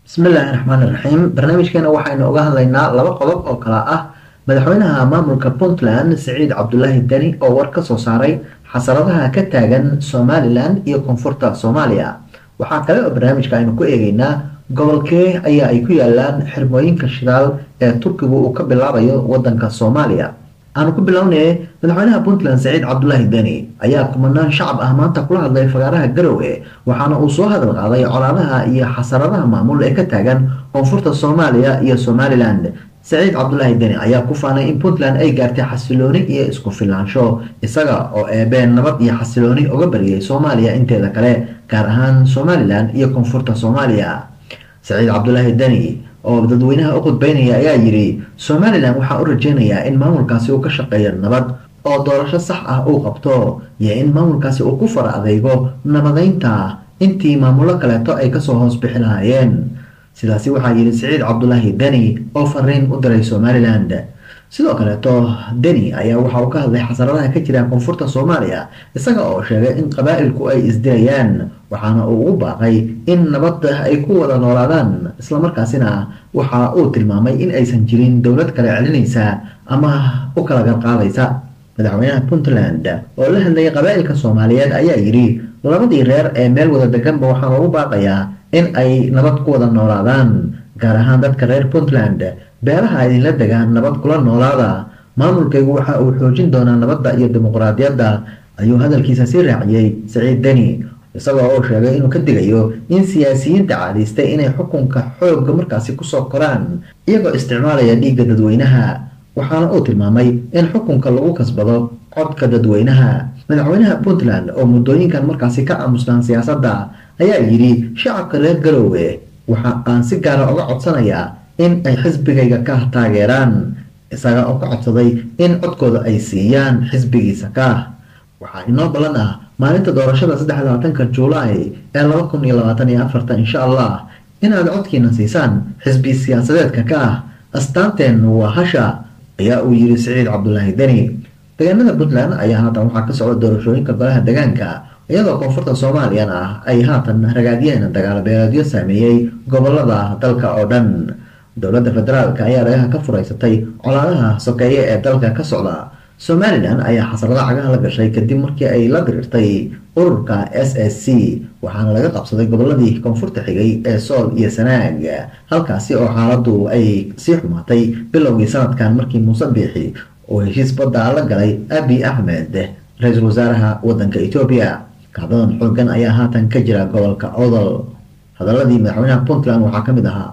bismillaahi raxmaan iraxiim barnaamijkeena waxaynu uga hadlaynaa laba qodob oo kala ah madaxweynaha maamulka puntland siciid cabdulaahi deni oo war ka soo saaray xasaradaha ka taagan somalilan iyo koonfurta soomaaliya waxaa kale oo barnaamijka aynu ku eegeynaa gobolkee ayaa ay ku yaalaan xirmooyinka shidaal ee turkigu uu ka bilaabayo wadanka soomaaliya aanu ku bilownay madaxweynaha puntland saciid cabdulaahi deni ayaa kumanaan shacab ah maanta kula hadlay fagaaraha garowe waxaana uu soo hadal qaaday colaadaha iyo xasaradaha maamul ee ka taagan koonfurta soomaaliya iyo somalilan saciid cabdulaahi deni ayaa ku faanay in puntland ay gaartay xasilooni iyo isku filaansho isaga oo eebeen nabad iyo xasilooni uga bariyay soomaaliya inteeda kale gaar ahaan somalilan iyo koonfurta soomaaliya saciid cabdulaahi deni oo dadweynaha u khudbeynaya ayaa yidhi somalilan waxaa u rajeynayaa in maamulkaasi uu ka shaqeeyo nabad oo doorasho sax ah uu qabto iyo in maamulkaasi uu ku fara adeygo nabadeynta intii maamullo kaleeto ay kasoo hoos bixi lahaayeen sidaasi waxaa yidhi siciid cabdulaahi deni oo fariin u diray somalilan sidoo kaleeto deni ayaa waxa uu ka hadlay xasaradaha ka jira koonfurta soomaaliya isaga oo sheegay in qabaa'ilku ay isdilayaan waxaana uu ugu baaqay in nabadda ay ku wada noolaadaan islamarkaasina waxa uu tilmaamay in aysan jirin dowlad kale celinaysa ama u kala garqaadaysa madaxweynaha puntland oo la hadlayay qabaa'ilka soomaaliyeed ayaa yidhi labadii reer ee meel wada deganba waxaan ugu baaqayaa in ay nabad ku wada noolaadaan gaar ahaan dadka reer puntland beelaha idinla degaan nabad kula noolaada maamulkaygu waxa uu xoojin doonaa nabadda iyo dimuqraadiyadda ayuu hadalkiisa sii raaciyey saciid deni isagoo oo sheegay inuu ka digayo in siyaasiyiinta caadaystay inay xukunka xoogga markaasi kusoo koraan iyagoo isticmaalaya dhiigga dadweynaha waxaana uu tilmaamay in xukunka lagu kasbado codka dadweynaha madaxweynaha puntland oo muddooyinkan markaasi ka aamusnaan siyaasadda ayaa yidhi shacabka reer garowe waxa aan si gaara uga codsanayaa in ay xisbigayga ka taageeraan isaga oo ka codsaday in codkooda ay siiyaan xisbigiisa ka waxaa inoo ballan ah maalinta doorashada saddex labaatanka juulaay ee laba kun iyo labaatan iyo afarta insha allah inaad codkiina siisaan xisbi siyaasadeedka ka ah astaanteennu waa hasha ayaa uu yidhi siciid cabdulaahi deni deegaanada puntland ayaa haatan waxaa ka socda doorashooyinka golaha deegaanka iyadoo koonfurta soomaaliyana ah ay haatan ragaadiyeen dagaalo beeleedyo saameeyey gobolada dalka oo dhan dowladda federaalk ayaa dhagaha ka furaysatay colaadaha sokeeye ee dalka ka socda somalilan ayaa xasarada cagaha la gashay kadib markii ay la dirirtay ururka s s c waxaana laga qabsaday goboladii koonfurta xigay ee sool iyo sanaag halkaasi oo xaaladu ay sii xumaatay bilowgii sanadkan markii muuse biixi oo heshiis badda la galay abi axmed ra-iisul wasaaraha wadanka etoobiya kacdadan xoogan ayaa haatan ka jira gobolka odol hadaladii madaxweynaha puntland waxaa ka mid ahaa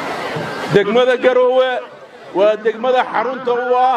degmada garoowe waa degmada xarunta u ah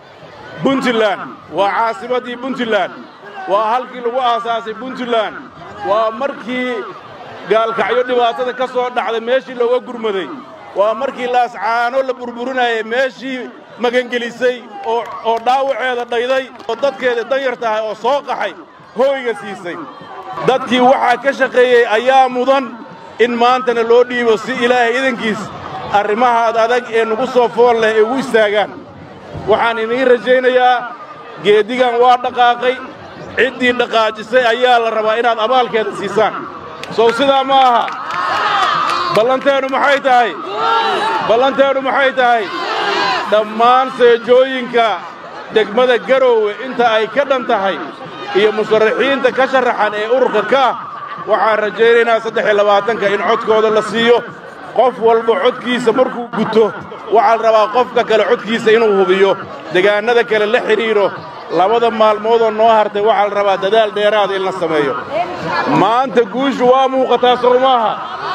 puntland waa caasimaddii puntland waa halkii lagu aasaasay puntland waa markii gaalkacyo dhibaatada ka soo dhacday meeshii looga gurmaday waa markii laascaano la burburinayay meeshii magangelisay oo dhaawaceeda dhayday oo dadkeeda danyar tahay oo soo qaxay hooyga siisay dadkii waxaa ka shaqeeyey ayaa mudan in maantana loo dhiibo si ilaahay idankiis arrimahaad adag ee nugu soo fool leh ay ugu istaagaan waxaan idiin rajaynayaa geeddigan waa dhaqaaqay ciddii dhaqaajisay ayaa la rabaa inaad abaalkeeda siisaan sow sidaa ma aha ballanteennu maxay tahay ballanteennu maxay tahay dhammaan seejooyinka degmada garoowe inta ay ka dhan tahay iyo musharaxiinta ka sharaxan ee ururka ka ah waxaan rajaynaynaa saddex iyo labaatanka in codkooda la siiyo qof walba codkiisa markuu guto waxaa la rabaa qofka kale codkiisa inuu hubiyo degaannada kale la xidhiidho labada maalmoodoo noo hartay waxaa la rabaa dadaal dheeraada in la sameeyo maanta guushu waa muuqataa sow maaha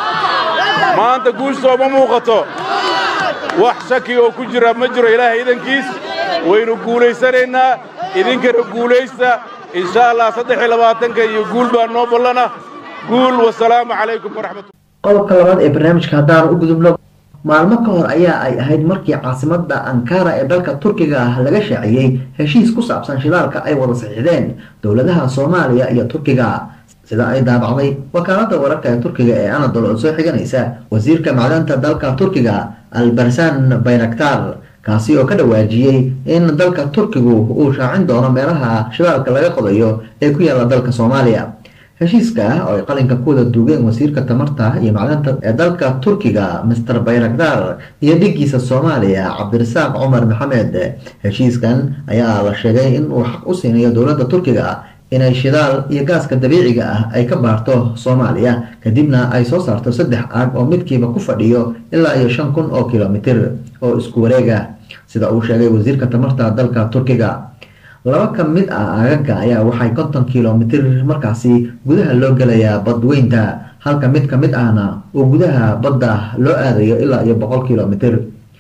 maanta guushu soo ma muuqato wax shaki oo ku jira ma jiro ilaahay idankiis waynu guulaysanaynaa idinkana guulaysta insha allah saddex iyo labaatanka iyo guul baa noo ballana guul wasalaamu calaykum waraxmatu qodobka labaad ee barnaamijka haddaan u gudubno maalmo ka hor ayaa ay ahayd markii caasimadda ankara ee dalka turkiga ah laga shaaciyey heshiis ku saabsan shidaalka ay wada saxiixdeen dowladaha soomaaliya iyo turkiga sida ay daabacday wakaaladda wararka ee turkiga ee anadol oo soo xiganaysa wasiirka macdanta dalka turkiga albarsan bayraktar kaasi oo ka dhawaajiyey in dalka turkigu uu shaacin doono meelaha shidaalka laga qodayo ee ku yaalla dalka soomaaliya heshiiska ah oo ay qalinka ku wada duugeen wasiirka tamarta iyo macdanta ee dalka turkiga master bayrakdar iyo dhigiisa soomaaliya cabdirasaaq cumar maxamed heshiiskan ayaa la sheegay in uu xaq u siinayo dowladda turkiga inay shidaal iyo gaaska dabiiciga ah ay ka baarto soomaaliya kadibna ay soo saarto saddex aag oo midkiiba ku fadhiyo ilaa iyo shan kun oo kilomitir oo isku wareega sida uu sheegay wasiirka tamarta dalka turkiga laba ka mid ah aagaga ayaa waxay konton kilomitir markaasi gudaha loo gelayaa badweynta halka mid ka mid ahna oo gudaha badda loo aadayo ilaa iyo boqol kilomitir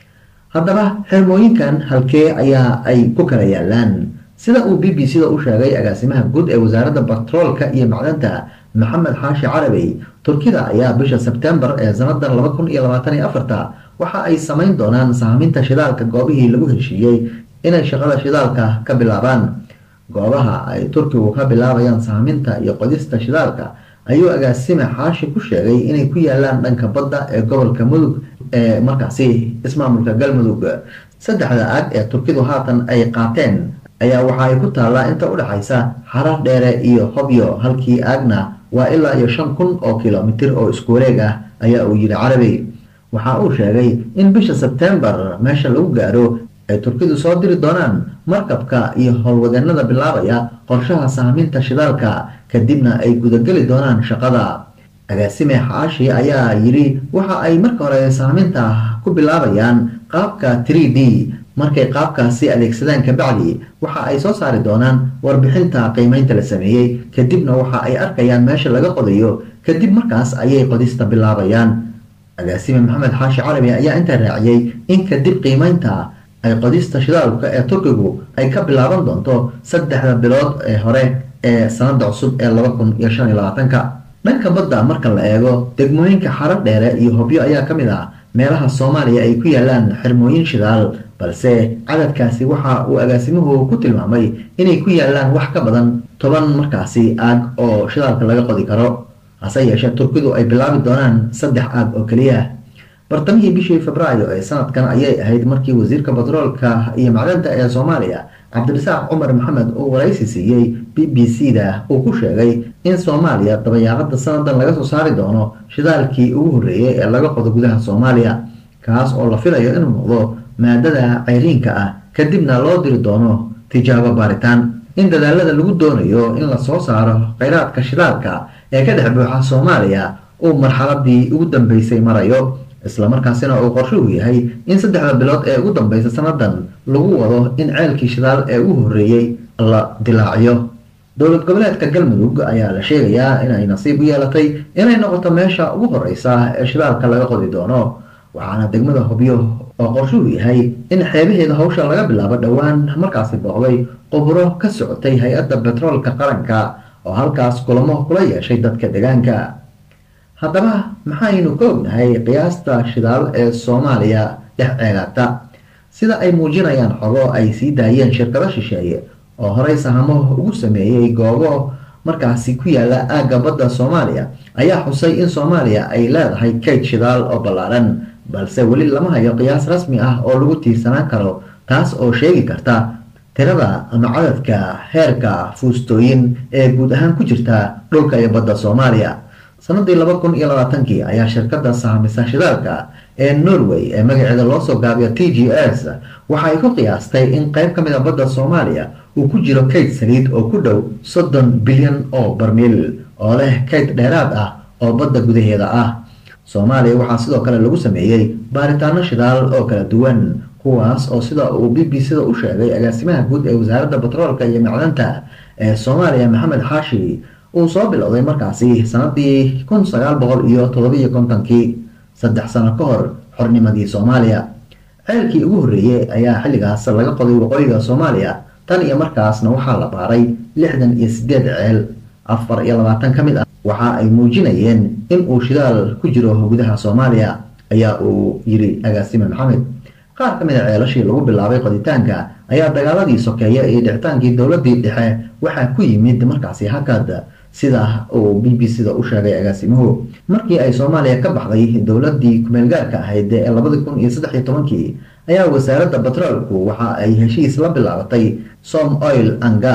haddaba xirmooyinkan halkee ayaa ay ku kala yaalaan sida uu b b c da u sheegay agaasimaha guud ee wasaaradda batroolka iyo macdanta maxamed xaashi carabi turkida ayaa bisha sebtembar ee sanadan laba kun iyo labaatan iyo afarta waxa ay samayn doonaan saaminta shidaalka goobihii lagu heshiiyey inay shaqada shidaalka ka bilaabaan goobaha ay turkigu ka bilaabayaan saaminta iyo qodista shidaalka ayuu agaasime xaashi ku sheegay inay ku yaalaan dhanka badda ee gobolka mudug ee markaasi ismaamulka galmudug saddexda aag ee turkidu haatan ay qaateen ayaa waxa ay ku taallaa inta u dhexaysa xarar dheere iyo hobyo halkii aagna waa ilaa iyo shan kun oo kilomitir oo isku wareeg ah ayaa uu yidhi carabi waxa uu sheegay in bisha sebtembar meesha lagu gaaro ay turkidu soo diri doonaan markabka iyo howlwadeenada bilaabaya qorshaha saaminta shidaalka kadibna ay gudageli doonaan shaqada agaasime xaashi ayaa yidhi waxa ay marka hore saaminta ku bilaabayaan qaabka three d markay qaabkaasi adeegsadaan kabacdi waxa ay soo saari doonaan warbixinta qiimeynta la sameeyey kadibna waxa ay arkayaan meesha laga qodayo kadib markaas ayay qodista bilaabayaan agaasime maxamed xaashi carabi ayaa intaa raaciyey in kadib qiimeynta ay qodista shidaalka ee turkigu ay ka bilaaban doonto saddexda bilood ee hore ee sanada cusub ee laba kun iyo shan iyo labaatanka dhanka badda marka la eego degmooyinka xarar dheere iyo hobyo ayaa ka mid ah meelaha soomaaliya ay ku yaalaan xirmooyin shidaal balse cadadkaasi waxa uu agaasimuhu ku tilmaamay inay ku yaalaan wax ka badan toban markaasi aag oo shidaalka laga qodi karo hase yeeshee turkidu ay bilaabi doonaan saddex aag oo keliya bartamihii bishii februaayo ee sanadkan ayay ahayd markii wasiirka batroolka iyo macdanta ee soomaaliya cabdirasaaq cumar maxamed uu waraysi siiyey b b c da uu ku sheegay in soomaaliya dabayaaqada sanadan laga soo saari doono shidaalkii ugu horreeyey ee laga qodo gudaha soomaaliya kaas oo la filayo inuu noqdo maadada ceyriinka ah kadibna loo diri doono tijaabo baaritaan in dadaalada lagu doonayo in la soo saaro kheyraadka shidaalka ee ka dhex buuxa soomaaliya uu marxaladii ugu dambeysay marayo islamarkaasina uu qorshuhu yahay in saddexda bilood ee ugu dambeysa sanadan lagu wado in ceelkii shidaal ee ugu horreeyey la dilaaciyo dowlad goboleedka galmudug ayaa la sheegayaa inay nasiib u yeelatay inay noqoto meesha ugu horeysa ee shidaalka laga qodi doono waxaana degmada hobyo oo qorshuhu yahay in xeebaheeda hawsha laga bilaabo dhowaan markaasi booqday quburo ka socotay hay-adda betroolka qaranka oo halkaas kulamo kula yeeshay dadka deegaanka haddaba maxaynu ka ognahay qiyaasta shidaal ee soomaaliya dhex ceegaata sida ay muujinayaan xogo ay sii daayeen shirkado shisheeye oo horey sahamo ugu sameeyey goobo markaasi ku yaala aagga badda soomaaliya ayaa xusay in soomaaliya ay leedahay kayd shidaal oo ballaaran balse weli lama hayo qiyaas rasmi ah oo lagu tiirsanaan karo taas oo sheegi karta tirada ama cadadka heerka fuustooyin ee guud ahaan ku jirta dhulka iyo badda soomaaliya sanadii laba kun iyo labaatankii ayaa shirkadda sahamisa shidaalka ee norway ee magaceeda loo soo gaabiyo t g s waxa ay ku qiyaastay in qayb ka mid a badda soomaaliya uu ku jiro kayd saliid oo ku dhow soddon bilyan oo barmiil oo leh kayd dheeraad ah oo badda gudaheeda ah soomaaliya waxaa sidoo kale lagu sameeyey baaritaano shidaal oo kala duwan kuwaas oo sida uu b b c da u sheegay agaasimaha guud ee wasaaradda batroolka iyo macdanta ee soomaaliya maxamed xaashi uu soo bilowday markaasi sanadii kun sagaal boqol iyo todobiyo kontonkii saddex sano ka hor xornimadii soomaaliya ceelkii ugu horreeyey ayaa xilligaas laga qoday waqooyiga soomaaliya tan iyo markaasna waxaa la baaray lixdan iyo sideed ceel afar iyo labaatan ka mid ah waxa ay muujinayeen in uu shidaal ku jiro gudaha soomaaliya ayaa uu yiri agaasime maxamed qaar ka mid a ceelashii lagu bilaabay qoditaanka ayaa dagaaladii sokeeye iyo dhicitaankii dowladii dhexe waxaa ku yimid markaasi hakad sida uu b b c da u sheegay agaasimuhu markii ay soomaaliya ka baxday dowladii kumeelgaarka ahayd ee labadi kun iyo saddex iyo tobankii ayaa wasaaradda batroolku waxa ay heshiis la bilaabatay som oil and gas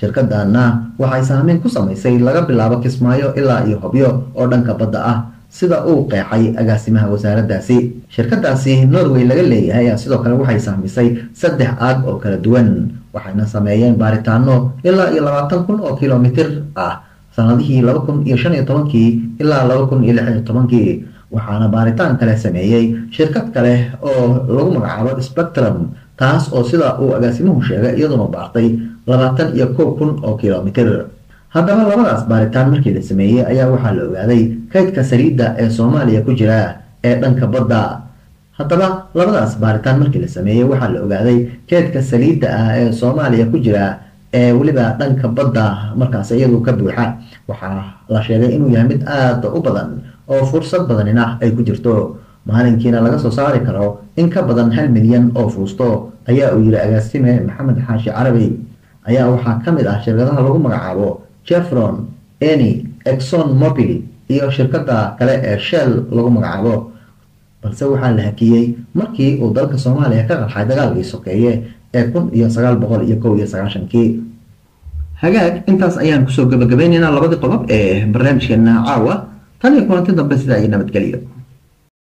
shirkadana waxay saameyn ku samaysay laga bilaabo kismaayo ilaa iyo hobyo oo dhanka badda ah sida uu qeexay agaasimaha wasaaraddaasi shirkadaasi norway laga leeyahay ayaa sidoo kale waxay saamisay saddex aag oo kala duwan waxayna sameeyeen baaritaano ilaa iyo labaatan kun oo kilomitir ah sanadihii laba kun iyo shan iyo tobankii ilaa laba kun iyo lix iyo tobankii waxaana baaritaan kale sameeyey shirkad kale oo lagu magacaabo spectrum taas oo sida uu agaasimuhu sheegay iyaduna baartay labaatan iyo kow kun oo kilomitir haddaba labadaas baaritaan markii la sameeyey ayaa waxaa la ogaaday kaydka saliidda ee soomaaliya ku jira ee dhanka badda haddaba labadaas baaritaan markii la sameeyey waxaa la ogaaday kaydka saliidda ah ee soomaaliya ku jira ee weliba dhanka badda markaas iyadu ka buuxa waxaa la sheegay inuu yahay mid aada u badan oo fursad badanina ay ku jirto maalinkiina laga soo saari karo in ka badan hal milyan oo fuusto ayaa uu yiri agaasime maxamed xaashi carabi ayaa waxaa ka mid ah shirkadaha lagu magacaabo jefron eny exon mobil iyo shirkada kale ee shell lagu magacaabo balse waxaa la hakiyey markii uu dalka soomaaliya ka qarxay dagaalkii sokeeye ee kun iyo sagaal boqol iyo kow iyo sagaashankii hagaag intaas ayaan kusoo gabagabaynaynaa labadii qodob ee barnaamijkeena caawa tan iyo kulanti dambe sidaa iyo nabadgelyo